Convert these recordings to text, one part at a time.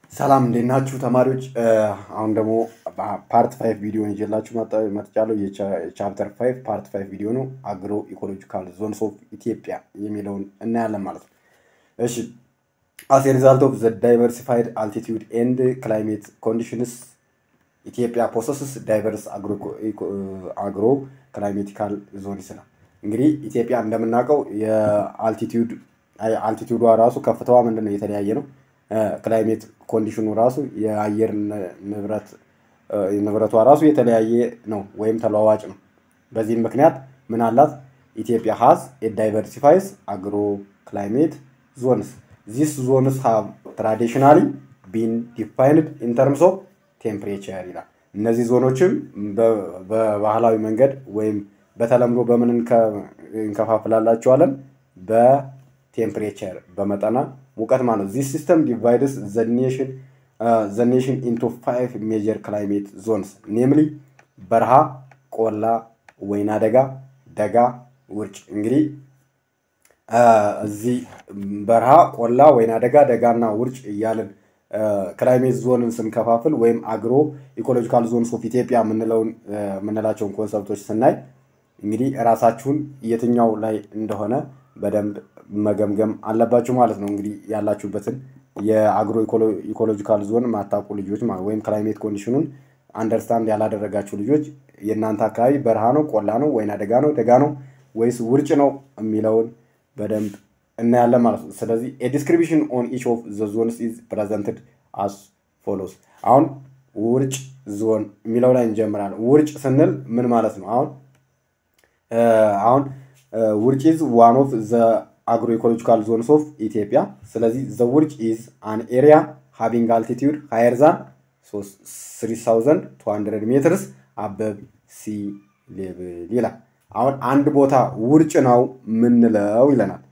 ሰላም እንዴት ናችሁ ተማሪዎች? አሁን ደግሞ ፓርት ፋይቭ ቪዲዮን ይዤላችሁ መጣ- መጥቻለሁ። የቻፕተር ፋይቭ ፓርት ፋይቭ ቪዲዮ ነው። አግሮ ኢኮሎጂካል ዞንስ ኦፍ ኢትዮጵያ የሚለውን እናያለን ማለት ነው። እሺ አስ ሪዛልት ኦፍ ዘ ዳይቨርሲፋይድ አልቲቲዩድ ኤንድ ክላይሜት ኮንዲሽንስ ኢትዮጵያ ፖሰስስ ዳይቨርስ አግሮ ክላይሜቲካል ዞንስ ነው። እንግዲህ ኢትዮጵያ እንደምናውቀው የአልቲቲዩድ አልቲቲዩዷ ራሱ ከፍታዋ ምንድን ነው የተለያየ ነው። ክላይሜት ኮንዲሽኑ ራሱ የአየር ንብረት ንብረቷ ራሱ የተለያየ ነው ወይም ተለዋዋጭ ነው። በዚህም ምክንያት ምን አላት ኢትዮጵያ ሀዝ ዳይቨርሲፋይስ አግሮ ክላይሜት ዞንስ ዚስ ዞንስ ሃቭ ትራዲሽናሊ ቢን ዲፋይንድ ኢን ተርምስ ኦፍ ቴምፕሬቸር ይላል። እነዚህ ዞኖችም በባህላዊ መንገድ ወይም በተለምዶ በምን እንከፋፍላላቸዋለን? በቴምፕሬቸር በመጠና ሙቀት ማለት ነው። ዚስ ሲስተም ዲቫይድስ ዘ ኔሽን ኢንቱ ፋይቭ ሜጀር ክላይሜት ዞንስ ኔምሊ በረሃ፣ ቆላ፣ ወይና ደጋ፣ ደጋ፣ ውርጭ። እንግዲህ እዚህ በረሃ፣ ቆላ፣ ወይና ደጋ፣ ደጋና ውርጭ እያልን ክላይሜት ዞንን ስንከፋፍል ወይም አግሮ ኢኮሎጂካል ዞንስ ኦፍ ኢትዮጵያ የምንላቸውን ኮንሰፕቶች ስናይ እንግዲህ ራሳችሁን የትኛው ላይ እንደሆነ በደንብ መገምገም አለባችሁ ማለት ነው። እንግዲህ ያላችሁበትን የአግሮ ኢኮሎጂካል ዞን ማታውቁ ልጆች ማለት ወይም ክላይሜት ኮንዲሽኑን አንደርስታንድ ያላደረጋችሁ ልጆች የእናንተ አካባቢ በረሃ ነው፣ ቆላ ነው፣ ወይና ደጋ ነው፣ ደጋ ነው ወይስ ውርጭ ነው የሚለውን በደንብ እናያለን ማለት ነው። ስለዚህ ዲስክሪፕሽን ኦን ኢች ኦፍ ዘ ዞንስ ኢዝ ፕሬዘንትድ አስ ፎሎስ። አሁን ውርጭ ዞን የሚለው ላይ እንጀምራለን። ውርጭ ስንል ምን ማለት ነው? አሁን አሁን ውርጭ ኢዝ ዋን ኦፍ ዘ አግሮ ኢኮሎጂካል ዞንስ ኦፍ ኢትዮጵያ። ስለዚህ ዘ ውርጭ ኢዝ አን ኤሪያ ሃቪንግ አልቲቲዩድ ሃየር ዛን 3200 ሜትርስ አበብ ሲ ሌብል ይላል። አሁን አንድ ቦታ ውርጭ ነው ምንለው ይለናል።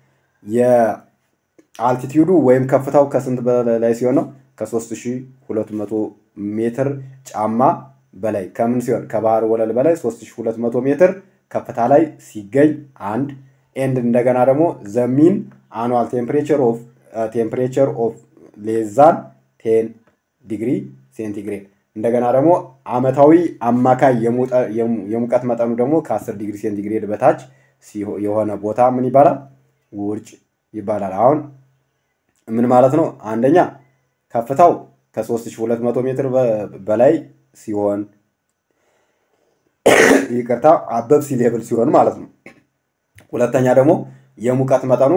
የአልቲቲዩዱ ወይም ከፍታው ከስንት በላይ ሲሆን ነው? ከ3200 ሜትር ጫማ በላይ ከምን ሲሆን ከባህር ወለል በላይ 3200 ሜትር ከፍታ ላይ ሲገኝ አንድ ኤንድ እንደገና ደግሞ ዘሚን አኑዋል ቴምፕሬቸር ኦፍ ቴምፕሬቸር ኦፍ ሌዛን ቴን ዲግሪ ሴንቲግሬድ እንደገና ደግሞ አመታዊ አማካይ የሙቀት መጠኑ ደግሞ ከ10 ዲግሪ ሴንቲግሬድ በታች የሆነ ቦታ ምን ይባላል? ውርጭ ይባላል። አሁን ምን ማለት ነው? አንደኛ ከፍታው ከ3200 ሜትር በላይ ሲሆን ይቅርታ አበብ ሲ ሌብል ሲሆን ማለት ነው። ሁለተኛ ደግሞ የሙቀት መጠኑ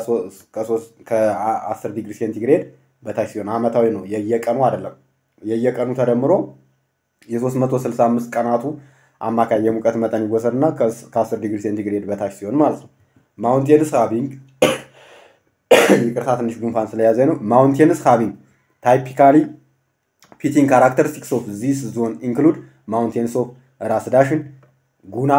ከ10 ዲግሪ ሴንቲግሬድ በታች ሲሆን አመታዊ ነው፣ የየቀኑ አይደለም። የየቀኑ ተደምሮ የ365 ቀናቱ አማካይ የሙቀት መጠን ይወሰድና ከ10 ዲግሪ ሴንቲግሬድ በታች ሲሆን ማለት ነው። ማውንቴንስ ሃቪንግ ይቅርታ ትንሽ ጉንፋን ስለያዘ ነው። ማውንቴንስ ሃቪንግ ታይፒካሊ ፊቲንግ ካራክተሪስቲክስ ኦፍ ዚስ ዞን ኢንክሉድ ማውንቴንስ ኦፍ ራስ ዳሽን፣ ጉና፣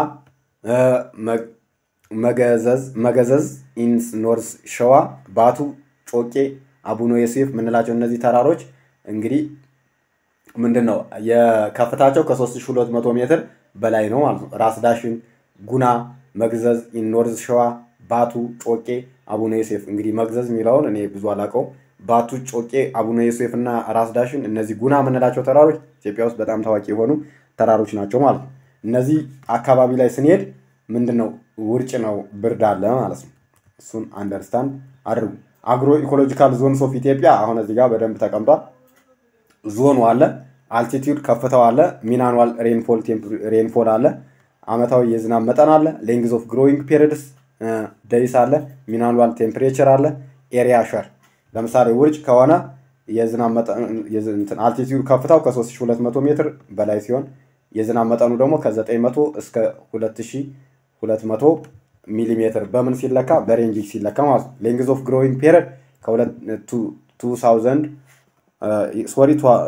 መገዘዝ ኢንስ ኖርዝ ሸዋ፣ ባቱ፣ ጮቄ፣ አቡነ ዮሴፍ የምንላቸው እነዚህ ተራሮች እንግዲህ ምንድን ነው የከፍታቸው ከ3200 ሜትር በላይ ነው ማለት ነው። ራስ ዳሽን፣ ጉና፣ መግዘዝ ኢን ኖርዝ ሸዋ፣ ባቱ፣ ጮቄ፣ አቡነ ዮሴፍ እንግዲህ መግዘዝ የሚለውን እኔ ብዙ አላውቀውም። ባቱ፣ ጮቄ፣ አቡነ ዮሴፍ እና ራስ ዳሽን እነዚህ ጉና የምንላቸው ተራሮች ኢትዮጵያ ውስጥ በጣም ታዋቂ የሆኑ ተራሮች ናቸው ማለት ነው። እነዚህ አካባቢ ላይ ስንሄድ ምንድን ነው ውርጭ ነው፣ ብርድ አለ ማለት ነው። እሱን አንደርስታንድ አድርጉ። አግሮ ኢኮሎጂካል ዞንስ ኦፍ ኢትዮጵያ አሁን እዚህ ጋር በደንብ ተቀምጧል። ዞኑ አለ፣ አልቲቲዩድ ከፍታው አለ፣ ሚን አኑዋል ሬንፎል አለ፣ አመታዊ የዝናብ መጠን አለ፣ ሌንግዝ ኦፍ ግሮዊንግ ፔሪድስ ደይስ አለ፣ ሚን አኑዋል ቴምፕሬቸር አለ፣ ኤሪያ ሸር ለምሳሌ ውርጭ ከሆነ የዝናብ መጠን አልቲቲዩድ ከፍታው ከ3200 ሜትር በላይ ሲሆን የዝናብ መጠኑ ደግሞ ከ900 እስከ 2200 ሚሊ ሜትር በምን ሲለካ በሬንጅ ሲለካ ማለት ነው። ሌንግዝ ኦፍ ግሮዊንግ ፔሪድ ከ2000 ሶሪ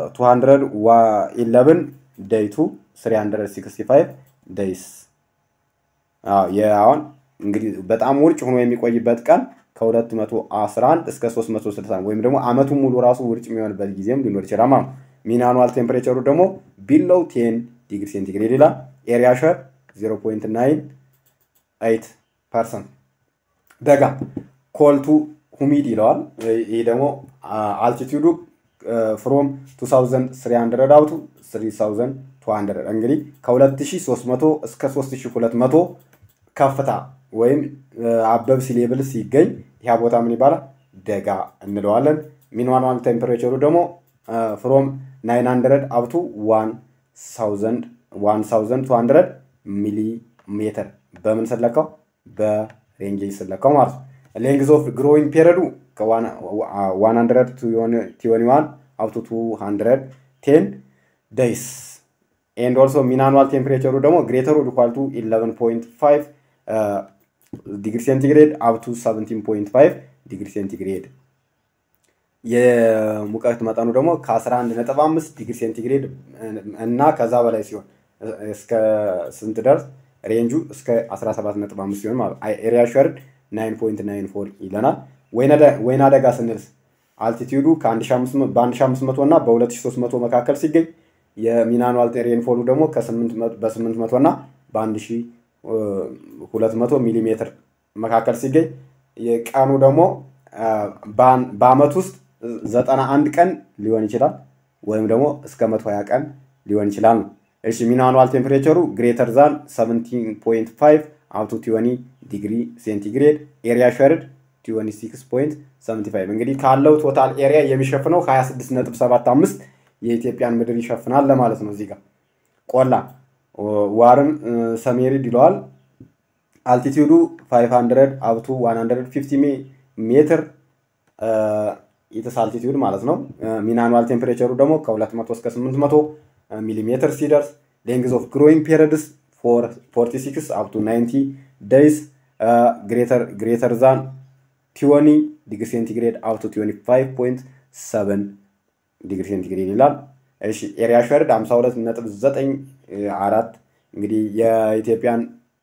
211 ደይ ቱ 365 ደይስ አሁን እንግዲህ በጣም ውርጭ ሆኖ የሚቆይበት ቀን ከ211 እስከ 360 ወይም ደግሞ አመቱን ሙሉ ራሱ ውርጭ የሚሆንበት ጊዜም ሊኖር ይችላል ማለት ነው። ሚን አኑዋል ቴምፕሬቸሩ ደግሞ ቢሎው ቴን ዲግሪ ሴንቲግሬድ ይላል። ኤሪያ ሸር 0.98 ፐርሰንት። ደጋ ኮልቱ ሁሚድ ይለዋል። ይህ ደግሞ አልቲቲዩዱ ፍሮም 2300 አውቱ 3200 እንግዲህ ከ2300 እስከ 3200 ከፍታ ወይም አበብ ሲ ሌብል ሲገኝ ያ ቦታ ምን ይባላል? ደጋ እንለዋለን። ሚኒማል ቴምፐሬቸሩ ደግሞ ፍሮም 900 አፕቱ 1200 ሚሊ ሜትር በምን ስለካው? በሬንጅ ስለካው ማለት ነው። ሌንግዝ ኦፍ ግሮዊንግ ፔሪዱ ከ121 አፕቱ 210 ዴይስ ኤንድ ኦልሶ ሚናኑዋል ቴምፕሬቸሩ ደግሞ ግሬተሩ ኢኳል ቱ 11.5 ዲግሪ ሴንቲግሬድ አፕቱ 17.5 ዲግሪ ሴንቲግሬድ የሙቀት መጠኑ ደግሞ ከ11.5 ዲግሪ ሴንቲግሬድ እና ከዛ በላይ ሲሆን እስከ ስንት ደርስ ሬንጁ እስከ 17.5 ሲሆን ማለት ኤሪያ ሸርድ 9.94 ይለናል። ወይና ደጋ ስንልስ አልቲቲዩዱ በ1500 እና በ2300 መካከል ሲገኝ የሚናኑዋል ሬንፎሉ ደግሞ በ800 እና በ1200 ሚሊ ሜትር መካከል ሲገኝ የቀኑ ደግሞ በአመት ውስጥ 91 ቀን ሊሆን ይችላል ወይም ደግሞ እስከ 120 ቀን ሊሆን ይችላል ነው። እሺ ሚናኑዋል ቴምፕሬቸሩ ግሬተር ዛን 17.5 አፕቱ 20 ዲግሪ ሴንቲግሬድ ኤሪያ ሸርድ 26.75 እንግዲህ ካለው ቶታል ኤሪያ የሚሸፍነው 26.75 የኢትዮጵያን ምድር ይሸፍናል ለማለት ነው። እዚህ ጋር ቆላ ዋርም ሰሜሪድ ይለዋል። አልቲቲዩዱ 500 አፕቱ 150 ሜትር ኢትስ አልቲቲዩድ ማለት ነው። ሚናኑዋል ቴምፕሬቸሩ ደግሞ ከ200 እስከ 800 ሚሊ ሜትር ሲደርስ ሌንግዝ ኦፍ ግሮዊንግ ፔሪድስ 46 አፕቱ 90 ዴይስ ግሬተር ዛን ቲዮኒ ዲግሪ ሴንቲግሬድ አፕቱ 25.7 ዲግሪ ሴንቲግሬድ ይላል። እሺ ኤሪያ ሸርድ 52.94 እንግዲህ የኢትዮጵያን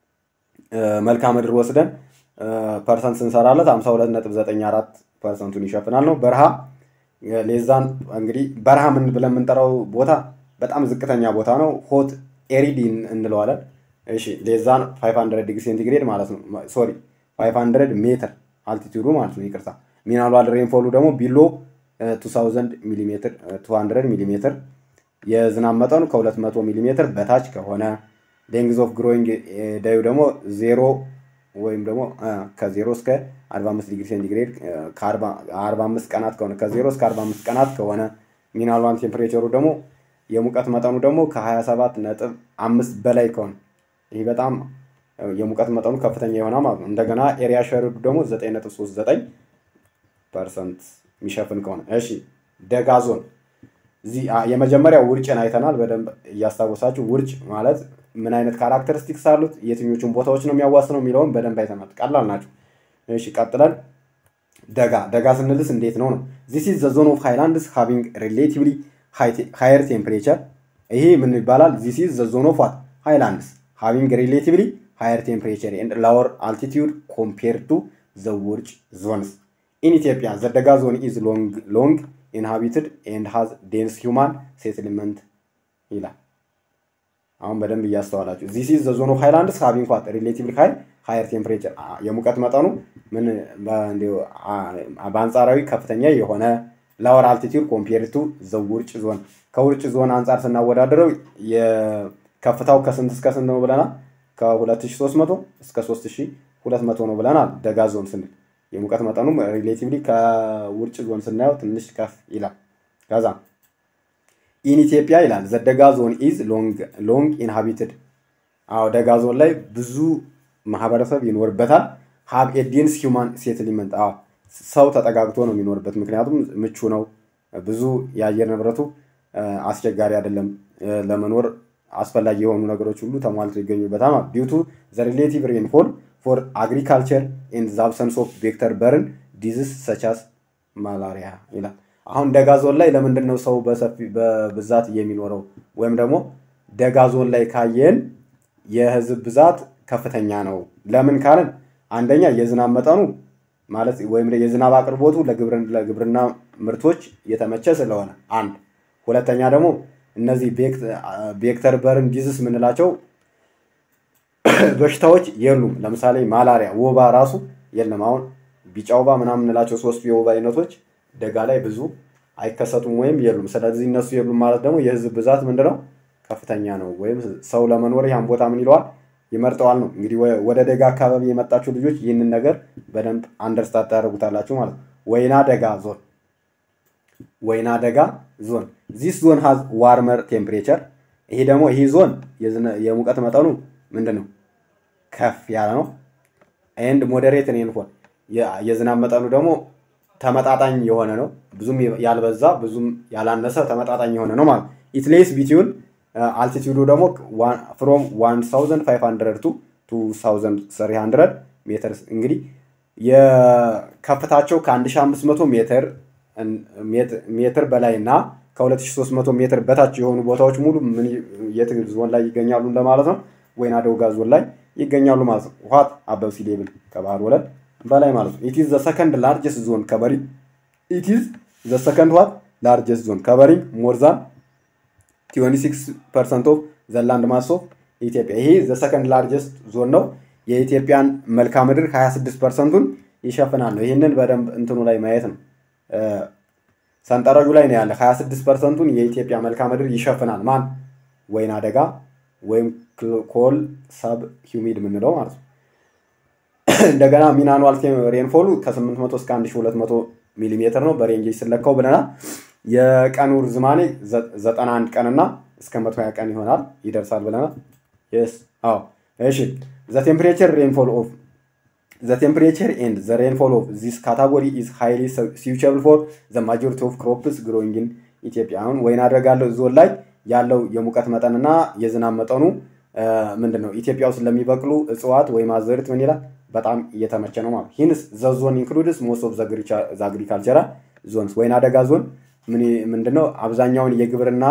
መልክዓ ምድር ወስደን ፐርሰንት ስንሰራለት 52.94 ፐርሰንቱን ይሸፍናል ነው። በረሃ ሌዛን እንግዲህ በረሃ ምን ብለን የምንጠራው ቦታ በጣም ዝቅተኛ ቦታ ነው። ሆት ኤሪድ እንለዋለን። እሺ ሌዛን 500 ዲግሪ ሴንቲግሬድ ማለት ነው። ሶሪ 500 ሜትር አልቲቱዱ ማለት ነው። ይቅርታ። ሚናሉዋል ሬንፎሉ ደግሞ ቢሎ 2000 ሚሊሜትር 200 ሚሊሜትር የዝናብ መጠኑ ከ200 ሚሊሜትር በታች ከሆነ ሌንግዝ ኦፍ ግሮዊንግ ዳዩ ደግሞ ዜሮ ወይም ደግሞ ከዜሮ እስከ 45 ዲግሪ ሴንቲግሬድ ከ45 ቀናት ከሆነ ከዜሮ እስከ 45 ቀናት ከሆነ ሚናልዋን ቴምፕሬቸሩ ደግሞ የሙቀት መጠኑ ደግሞ ከ27 ነጥብ አምስት በላይ ከሆነ ይህ በጣም የሙቀት መጠኑ ከፍተኛ የሆነ ማለት ነው። እንደገና ኤሪያ ሸርዱ ደግሞ 9.39 ፐርሰንት የሚሸፍን ከሆነ እሺ፣ ደጋ ዞን እዚህ የመጀመሪያ ውርጭን አይተናል። በደንብ እያስታወሳችሁ ውርጭ ማለት ምን አይነት ካራክተሪስቲክስ አሉት፣ የትኞቹን ቦታዎች ነው የሚያዋስነው የሚለውን በደንብ አይተናል። ቀላል ናቸው። እሺ ቀጥለን ደጋ ደጋ ስንልስ እንዴት ነው ነው ዚስ ኢዝ ዘ ዞን ኦፍ ሃይላንድስ ሃቪንግ ሪሌቲቭሊ ሃየር ቴምፕሬቸር ይሄ ምን ይባላል? ዚስ ኢዝ ዘ ዞን ኦፍ ዋት ሃይላንድስ ሃቪንግ ሪሌቲቭሊ ሃየር ቴምፕሬቸር ኤንድ ላወር አልቲቲዩድ ኮምፔር ቱ ዘ ውርጭ ዞንስ ኢን ኢትዮጵያ ዘ ደጋ ዞን ኢዝ ሎንግ ኢንሃቢትድ ኤንድ ሃዝ ዴንስ ሂውማን ሴትልመንት ይላል። አሁን በደንብ እያስተዋላችሁ ዚስ ኢዝ ዘ ዞን ኦፍ ሃይላንድስ ሃቪንግ ዋት ሪሌቲቭሊ ሃይ ሃየር ቴምፕሬቸር የሙቀት መጠኑ ምን በአንጻራዊ ከፍተኛ የሆነ ላወር አልቲቲዩድ ኮምፔር ቱ ዘ ውርጭ ዞን ከውርጭ ዞን አንጻር ስናወዳደረው ከፍታው ከስንት እስከ ስንት ነው ብለናል? ከ2300 እስከ 3200 ነው ብለናል። ደጋ ዞን ስንል የሙቀት መጠኑ ሪሌቲቭሊ ከውርጭ ዞን ስናየው ትንሽ ከፍ ይላል። ከዛ ኢን ኢትዮጵያ ይላል ዘ ደጋ ዞን ኢዝ ሎንግ ኢንሃቢትድ። አዎ ደጋ ዞን ላይ ብዙ ማህበረሰብ ይኖርበታል። ሀብ ኤዲንስ ሂውማን ሴትልመንት አዎ ሰው ተጠጋግቶ ነው የሚኖርበት። ምክንያቱም ምቹ ነው። ብዙ የአየር ንብረቱ አስቸጋሪ አይደለም። ለመኖር አስፈላጊ የሆኑ ነገሮች ሁሉ ተሟልቶ ይገኙበታል። ዲዩቱ ዘ ሪሌቲቭ ሬንፎል ፎር አግሪካልቸር ኤንድ ዘ አብሰንስ ኦፍ ቬክተር በርን ዲዝስ ሰቻስ ማላሪያ ይላል። አሁን ደጋ ዞን ላይ ለምንድን ነው ሰው በሰፊ በብዛት የሚኖረው? ወይም ደግሞ ደጋ ዞን ላይ ካየን የህዝብ ብዛት ከፍተኛ ነው። ለምን ካልን አንደኛ የዝናብ መጠኑ ማለት ወይም የዝናብ አቅርቦቱ ለግብርና ምርቶች የተመቸ ስለሆነ አንድ፣ ሁለተኛ ደግሞ እነዚህ ቬክተር በርን ዲዝስ የምንላቸው በሽታዎች የሉም። ለምሳሌ ማላሪያ፣ ወባ ራሱ የለም። አሁን ቢጫ ወባ ምናምን የምንላቸው ሶስቱ የወባ አይነቶች ደጋ ላይ ብዙ አይከሰቱም ወይም የሉም። ስለዚህ እነሱ የሉም ማለት ደግሞ የህዝብ ብዛት ምንድነው ከፍተኛ ነው፣ ወይም ሰው ለመኖር ያን ቦታ ምን ይለዋል ይመርጠዋል ነው። እንግዲህ ወደ ደጋ አካባቢ የመጣችሁ ልጆች ይህንን ነገር በደንብ አንደርስታንድ ታደርጉታላችሁ ማለት ነው። ወይና ደጋ ዞን ወይና ደጋ ዞን ዚስ ዞን ሃዝ ዋርመር ቴምፕሬቸር። ይሄ ደግሞ ይህ ዞን የሙቀት መጠኑ ምንድን ነው ከፍ ያለ ነው። ኤንድ ሞዴሬት ሬንፎል የዝናብ መጠኑ ደግሞ ተመጣጣኝ የሆነ ነው። ብዙም ያልበዛ ብዙም ያላነሰ ተመጣጣኝ የሆነ ነው ማለት ኢት ሌይስ ቢትዊን አልቲቲዩዱ ደግሞ ፍሮም 1500 ቱ 2300 ሜትር እንግዲህ የከፍታቸው ከ1500 ሜትር ሜትር በላይ እና ከ2300 ሜትር በታች የሆኑ ቦታዎች ሙሉ የት ዞን ላይ ይገኛሉ እንደማለት ነው። ወይና ደጋ ዞን ላይ ይገኛሉ ማለት ነው። ውሃት አበብ ሲ ሌቭል ከባህር ወለል በላይ ማለት ነው። ኢትዝ ዘ ሰከንድ ላርጀስት ዞን ከበሪንግ ኢትዝ ዘ ሰከንድ ዋት ላርጀስት ዞን ከበሪንግ ሞር ዛን 26 ፐርሰንት ኦፍ ዘ ላንድ ማስ ኦፍ ኢትዮጵያ። ይሄ ዘ ሰከንድ ላርጀስት ዞን ነው። የኢትዮጵያን መልክዓ ምድር 26 ፐርሰንቱን ይሸፍናል ነው። ይህንን በደንብ እንትኑ ላይ ማየት ነው። ሰንጠረዡ ላይ ነው ያለ 26 ፐርሰንቱን የኢትዮጵያ መልክዓ ምድር ይሸፍናል። ማን? ወይና ደጋ ወይም ኮል ሰብ ሂውሚድ የምንለው ማለት ነው። እንደገና ሚን አኑዋል ሬንፎሉ ከ800 እስከ 1200 ሚሊ ሜትር ነው በሬንጅ ስለካው ብለናል። የቀኑ ርዝማኔ 91 ቀንና እስከ 120 ቀን ይሆናል ይደርሳል ብለናል። ስ አዎ እሺ ዘ ቴምፕሬቸር ሬንፎል ኦፍ ዘ ቴምፕሬቸር ኤንድ ዘ ሬንፎል ኦፍ ዚስ ካታጎሪ ኢዝ ሃይሊ ሲውቸብል ፎር ዘ ማጆሪቲ ኦፍ ክሮፕስ ግሮዊንግ ኢን ኢትዮጵያ። አሁን ወይና ደጋ ዞን ላይ ያለው የሙቀት መጠንና የዝናብ መጠኑ ምንድን ነው? ኢትዮጵያ ውስጥ ለሚበቅሉ እጽዋት ወይም አዝርዕት ምን ይላል? በጣም እየተመቸ ነው ማለት ሂንስ ዘ ዞን ኢንክሉድስ ሞስት ኦፍ ዘ አግሪካልቸራል ዞንስ ወይና ደጋ ዞን ምንድነው አብዛኛውን የግብርና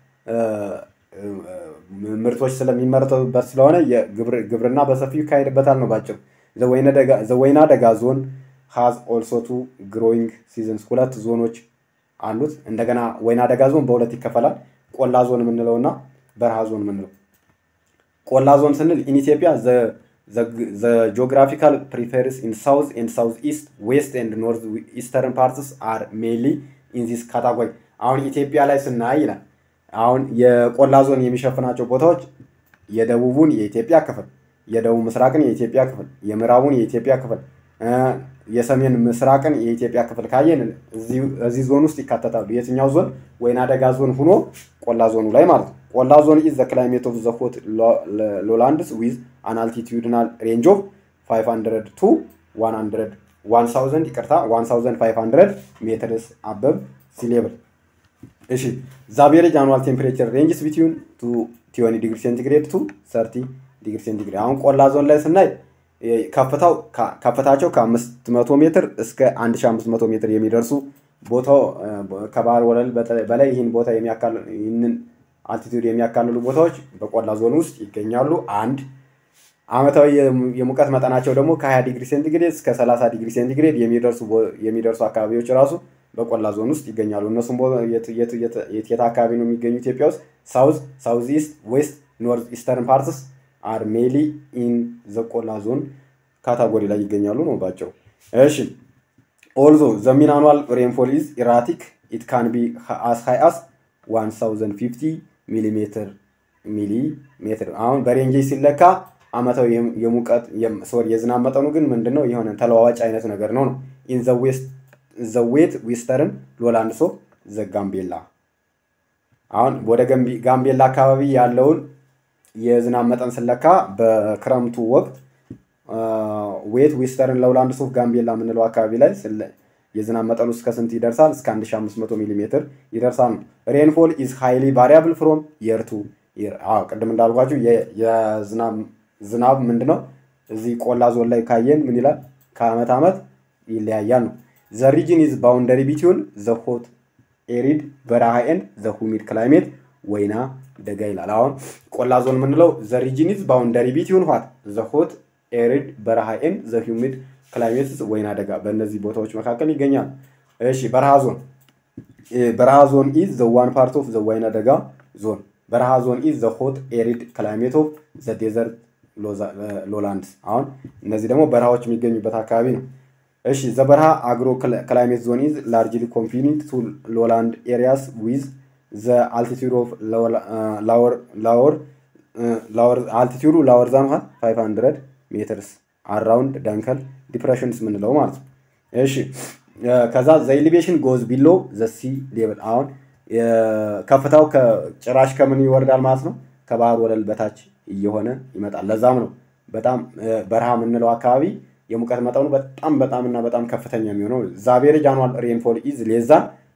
ምርቶች ስለሚመረቱበት ስለሆነ ግብርና በሰፊው ይካሄድበታል ነው ባጭሩ። ዘወይና ደጋ ዞን ሃዝ ኦልሶ ቱ ግሮዊንግ ሲዝንስ ሁለት ዞኖች አሉት። እንደገና ወይና ደጋ ዞን በሁለት ይከፈላል። ቆላ ዞን የምንለው እና በረሃ ዞን የምንለው። ቆላ ዞን ስንል ኢን ኢትዮጵያ ዘ ጂኦግራፊካል ፕሪፌርስ ኢን ሳውዝ ኤንድ ሳውዝ ኢስት ዌስት ኤንድ ኖርዝ ኢስተርን ፓርትስ አር ሜንሊ ኢን ዚስ ካታጎሪ። አሁን ኢትዮጵያ ላይ ስናይ ይላል አሁን የቆላ ዞን የሚሸፍናቸው ቦታዎች የደቡቡን የኢትዮጵያ ክፍል፣ የደቡብ ምስራቅን የኢትዮጵያ ክፍል፣ የምዕራቡን የኢትዮጵያ ክፍል፣ የሰሜን ምስራቅን የኢትዮጵያ ክፍል ካየን እዚህ ዞን ውስጥ ይካተታሉ። የትኛው ዞን? ወይና ደጋ ዞን ሁኖ ቆላ ዞኑ ላይ ማለት ነው። ቆላ ዞን ኢዝ ዘ ክላይሜት ኦፍ ዘ ሆት ሎላንድስ ዊዝ አን አልቲቲዩድናል ሬንጅ ኦፍ 500 ቱ 100 1000 ይቅርታ 1500 ሜትርስ አበብ ሲ ሌቭል እሺ ዛቬሬጅ አኑዋል ቴምፕሬቸር ሬንጅስ ቢትዊን ቱ ቲዮኒ ዲግሪ ሴንቲግሬድ ቱ ሰርቲ ዲግሪ ሴንቲግሬድ። አሁን ቆላ ዞን ላይ ስናይ ከፍታው ከፍታቸው ከ500 ሜትር እስከ 1500 ሜትር የሚደርሱ ቦታው ከባህር ወለል በላይ ይህን ቦታ ይህንን አልቲቱድ የሚያካልሉ ቦታዎች በቆላ ዞን ውስጥ ይገኛሉ። አንድ አመታዊ የሙቀት መጠናቸው ደግሞ ከ20 ዲግሪ ሴንቲግሬድ እስከ 30 ዲግሪ ሴንቲግሬድ የሚደርሱ አካባቢዎች ራሱ በቆላ ዞን ውስጥ ይገኛሉ። እነሱም የት አካባቢ ነው የሚገኙ ኢትዮጵያ ውስጥ? ሳውዝ፣ ሳውዝ ኢስት፣ ዌስት፣ ኖርዝ ኢስተርን ፓርትስ አር ሜሊ ኢን ዘ ቆላ ዞን ካታጎሪ ላይ ይገኛሉ ነው ባቸው። እሺ ኦልዞ ዘ ሚን አኑዋል ሬንፎል ኢዝ ኢራቲክ ኢት ካን ቢ አስ ሃይ አስ 1050 ሚሊ ሜትር ሚሊ ሜትር። አሁን በሬንጅ ሲለካ አመታዊ የሙቀት ሶሪ የዝናብ መጠኑ ግን ምንድነው የሆነ ተለዋዋጭ አይነት ነገር ነው ነው ኢን ዘ ዌስት ዘዌት ዌስተርን ሎላንድስ ኦፍ ዘ ጋምቤላ። አሁን ወደ ጋምቤላ አካባቢ ያለውን የዝናብ መጠን ስለካ በክረምቱ ወቅት ዌት ዌስተርን ሎላንድስ ኦፍ ጋምቤላ የምንለው አካባቢ ላይ የዝናብ መጠኑ እስከ ስንት ይደርሳል? እስከ 1500 ሚሊ ሜትር ይደርሳል ነው። ሬንፎል ኢዝ ሃይሊ ቫሪያብል ፍሮም የር ቱ የር። ቅድም እንዳልኳችሁ ዝናብ ምንድነው እዚህ ቆላ ዞን ላይ ካየን ምን ይላል? ከአመት ዓመት ይለያያል ነው። ዘ ሪጅን ኢዝ ባውንደሪ ቢትዊን ዘ ሆት ኤሪድ በረሃ ኤንድ ዘ ሁሚድ ክላይሜት ወይና ደጋ ይላል። አሁን ቆላ ዞን የምንለው ዘ ሪጅን ኢዝ ባውንደሪ ቢትዊን ዋት ዘ ሆት ኤሪድ በረሃ ኤንድ ዘ ሁሚድ ክላይሜት ወይና ደጋ በእነዚህ ቦታዎች መካከል ይገኛል። እሺ በረሃ ዞን በረሃ ዞን ኢዝ ዘ ዋን ፓርት ኦፍ ዘ ወይና ደጋ ዞን በረሃ ዞን ኢዝ ዘ ሆት ኤሪድ ክላይሜት ኦፍ ዘ ዴዘርት ሎላንድስ። አሁን እነዚህ ደግሞ በረሃዎች የሚገኙበት አካባቢ ነው። እሺ ዘበረሃ አግሮ ክላይሜት ዞን ኢዝ ላርጅሊ ኮንፊኒድ ቱ ሎላንድ ኤሪያስ ዊዝ ዘ አልቲቱድ ኦፍ ላወር አልቲቱዱ ላወር ዛን ውሃ 500 ሜትርስ አራውንድ ዳንከል ዲፕሬሽንስ ምንለው ማለት ነው። እሺ ከዛ ዘ ኤሊቬሽን ጎዝ ቢሎ ዘ ሲ ሌቭል አሁን ከፍታው ጭራሽ ከምን ይወርዳል ማለት ነው ከባህር ወለል በታች እየሆነ ይመጣል። ለዛም ነው በጣም በረሃ የምንለው አካባቢ የሙቀት መጠኑ በጣም በጣም እና በጣም ከፍተኛ የሚሆነው ዛቬሬጅ አኗል ሬንፎል ኢዝ ሌዛ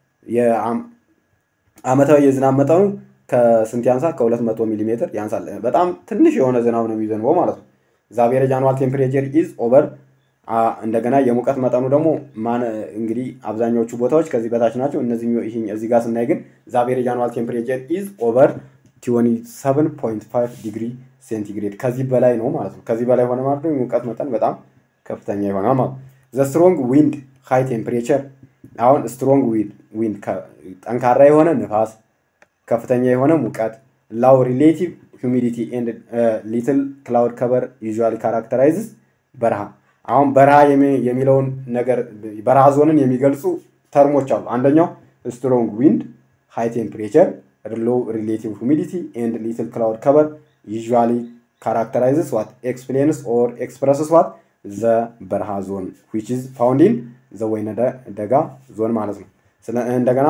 አመታዊ የዝናብ መጠኑ ከስንት ያንሳል? ከሁለት መቶ ሚሊ ሜትር ያንሳል። በጣም ትንሽ የሆነ ዝናብ ነው የሚዘንበው ማለት ነው። ዛቬሬጅ አኗል ቴምፕሬቸር ኢዝ ኦቨር እንደገና የሙቀት መጠኑ ደግሞ ማን እንግዲህ አብዛኛዎቹ ቦታዎች ከዚህ በታች ናቸው። እነዚህ እዚህ ጋር ስናይ ግን ዛቬሬጅ አኗል ቴምፕሬቸር ኢዝ ኦቨር ቲወኒ ሰቨን ፖይንት ፋይቭ ዲግሪ ሴንቲግሬድ ከዚህ በላይ ነው ማለት ነው። ከዚህ በላይ ሆነ ማለት ነው የሙቀት መጠን በጣም ከፍተኛ ይሆናል ማለት ነው። ዘ ስትሮንግ ዊንድ ሃይ ቴምፕሬቸር አሁን ስትሮንግ ዊንድ ጠንካራ የሆነ ንፋስ፣ ከፍተኛ የሆነ ሙቀት፣ ላው ሪሌቲቭ ሁሚዲቲ ኤንድ ሊትል ክላውድ ከበር ዩዥዋሊ ካራክተራይዝስ በረሃ አሁን በረሃ የሚለውን ነገር በረሃ ዞንን የሚገልጹ ተርሞች አሉ። አንደኛው ስትሮንግ ዊንድ ሃይ ቴምፕሬቸር ሎው ሪሌቲቭ ሁሚዲቲ ኤንድ ሊትል ክላውድ ከበር ዩዥዋሊ ካራክተራይዝስ ዋት ኤክስፕሌንስ ኦር ኤክስፕረስስ ዋት ዘ በረሃ ዞን ዊች ኢዝ ፋውንድ ኢን ዘ ወይነ ደጋ ዞን ማለት ነው። እንደገና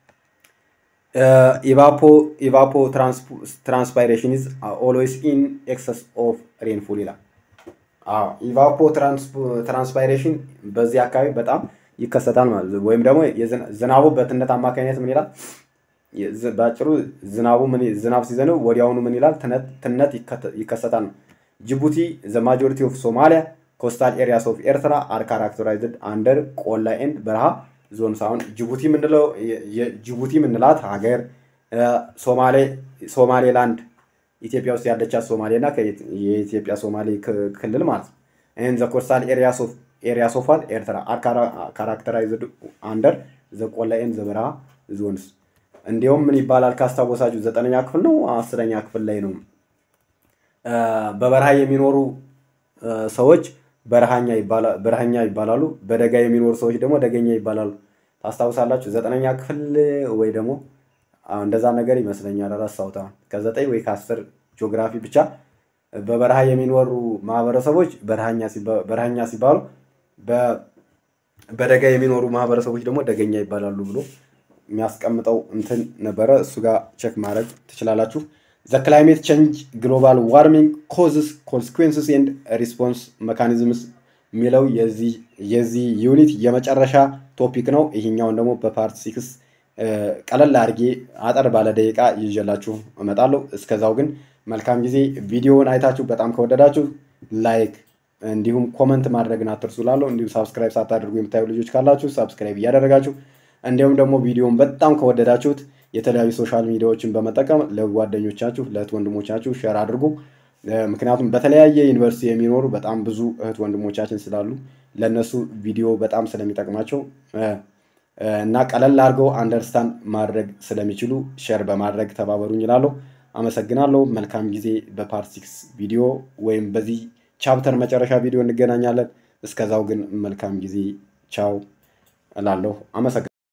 ኢቫፖ ኢቫፖ ትራንስፓይሬሽን ኢዝ ኦልዌይስ ኢን ኤክሰስ ኦፍ ሬንፉል ይላል። ኢቫፖ ትራንስፓይሬሽን በዚህ አካባቢ በጣም ይከሰታል ማለት ነው። ወይም ደግሞ ዝናቡ በትነት አማካኝነት ምን ይላል? በአጭሩ ዝናቡ ዝናብ ሲዘንብ ወዲያውኑ ምን ይላል? ትነት ይከሰታል ነው። ጅቡቲ ዘ ማጆሪቲ ኦፍ ሶማሊያ ኮስታል ኤሪያስ ኦፍ ኤርትራ አር ካራክተራይዝድ አንደር ቆላ ኤንድ በረሃ ዞን ሳሁን ጅቡቲ ምንለው ጅቡቲ ምንላት ሀገር ሶማሌላንድ ኢትዮጵያ ውስጥ ያለቻት ሶማሌ እና የኢትዮጵያ ሶማሌ ክልል ማለት ነው። ይህን ዘ ኮስታል ኤሪያስ ኦፍ ኤርትራ አር ካራክተራይዝድ አንደር ዘ ቆላ ኤንድ ዘ በረሃ ዞንስ እንዲሁም ምን ይባላል ካስታወሳችሁ ዘጠነኛ ክፍል ነው አስረኛ ክፍል ላይ ነው በበረሃ የሚኖሩ ሰዎች በረሃኛ ይባላሉ። በደጋ የሚኖሩ ሰዎች ደግሞ ደገኛ ይባላሉ። ታስታውሳላችሁ? ዘጠነኛ ክፍል ወይ ደግሞ እንደዛ ነገር ይመስለኛል። ረሳሁት። ከዘጠኝ ወይ ከአስር ጂኦግራፊ ብቻ በበረሃ የሚኖሩ ማህበረሰቦች በረሃኛ ሲባሉ፣ በደጋ የሚኖሩ ማህበረሰቦች ደግሞ ደገኛ ይባላሉ ብሎ የሚያስቀምጠው እንትን ነበረ። እሱ ጋር ቼክ ማድረግ ትችላላችሁ። ዘ ክላይሜት ቼንጅ ግሎባል ዋርሚንግ ኮዝስ ኮንስኩንስስ ኤንድ ሪስፖንስ መካኒዝምስ የሚለው የዚህ ዩኒት የመጨረሻ ቶፒክ ነው። ይህኛውን ደግሞ በፓርት ሲክስ ቀለል አድርጌ አጠር ባለ ደቂቃ ይዤላችሁ እመጣለሁ። እስከዛው ግን መልካም ጊዜ። ቪዲዮውን አይታችሁ በጣም ከወደዳችሁ ላይክ እንዲሁም ኮመንት ማድረግን አትርሱ እላለሁ። እንዲሁም ሳብስክራይብ ሳታደርጉ የምታዩ ልጆች ካላችሁ ሳብስክራይብ እያደረጋችሁ እንዲሁም ደግሞ ቪዲዮውን በጣም ከወደዳችሁት የተለያዩ ሶሻል ሚዲያዎችን በመጠቀም ለጓደኞቻችሁ ለእህት ወንድሞቻችሁ ሸር አድርጉ። ምክንያቱም በተለያየ ዩኒቨርሲቲ የሚኖሩ በጣም ብዙ እህት ወንድሞቻችን ስላሉ ለእነሱ ቪዲዮ በጣም ስለሚጠቅማቸው እና ቀለል አድርገው አንደርስታንድ ማድረግ ስለሚችሉ ሸር በማድረግ ተባበሩኝ እላለሁ። አመሰግናለሁ። መልካም ጊዜ። በፓርት ሲክስ ቪዲዮ ወይም በዚህ ቻፕተር መጨረሻ ቪዲዮ እንገናኛለን። እስከዛው ግን መልካም ጊዜ። ቻው እላለሁ። አመሰግናለሁ።